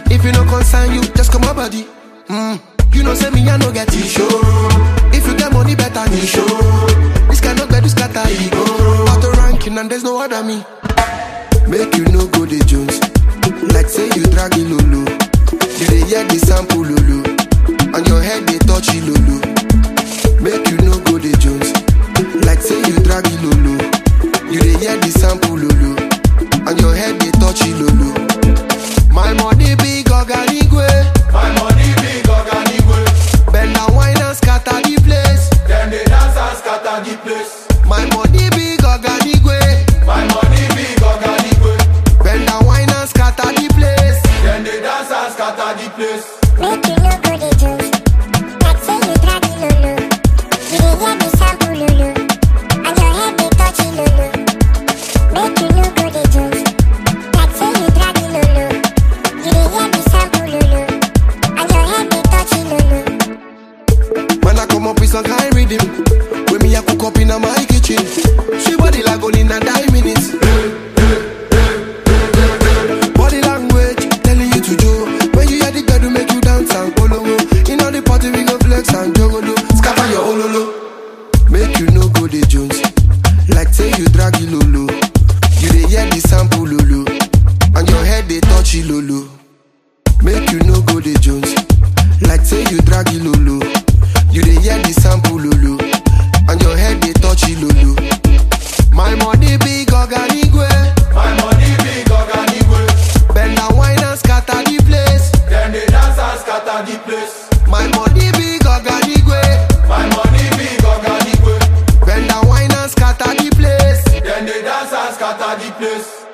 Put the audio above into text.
If you no concern you, just come my body. Mm. You know say me I no get issue. If you get money better me show. This kind of bed is scatter ego. Auto ranking and there's no other me. Make you no go the Jones. Like say you drag it lolo. You dey hear the sample lolo. On your head they touch it lolo. Make you no go the Jones. Like say you drag it lolo. You dey hear the sample lolo. On your head they touch it lolo. My money big oganigwe. My money big Oganigwe. Bend and wine and scatter the place. Them they dance and scatter the place. My money big oganigwe. My money big Oganigwe. Bend and wine and scatter the place. Them they dance and scatter the place. Make you no go the juice. Like say you drag it lolo. You dey hear the sample lolo. And your head they touch it lolo. Make you no go the juice. Like say you drag it lolo. You dey hear the sample lolo. And your head they touch it lolo. When I come up with some kind rhythm, when me I cook up in my kitchen, she body like only in a nine minutes. Body language telling you to do. When you hear the girl to make you dance and follow. In all the party we go flex and jogolo, scatter your ololo. Make you no go the Jones, like say you drag it lolo. You dey hear the sample lolo, and your head they touch it lolo. Make you no go the Jones. Like say you drag it lolo. You dey hear the sample lolo. And your head they touch it lolo. My money big oganigwe. My money big Oganigwe. Bend and wine and scatter the place. Them they dance and scatter the place. My money big oganigwe. My money big Oganigwe. Bend and wine and scatter the place. Them they dance and scatter the place.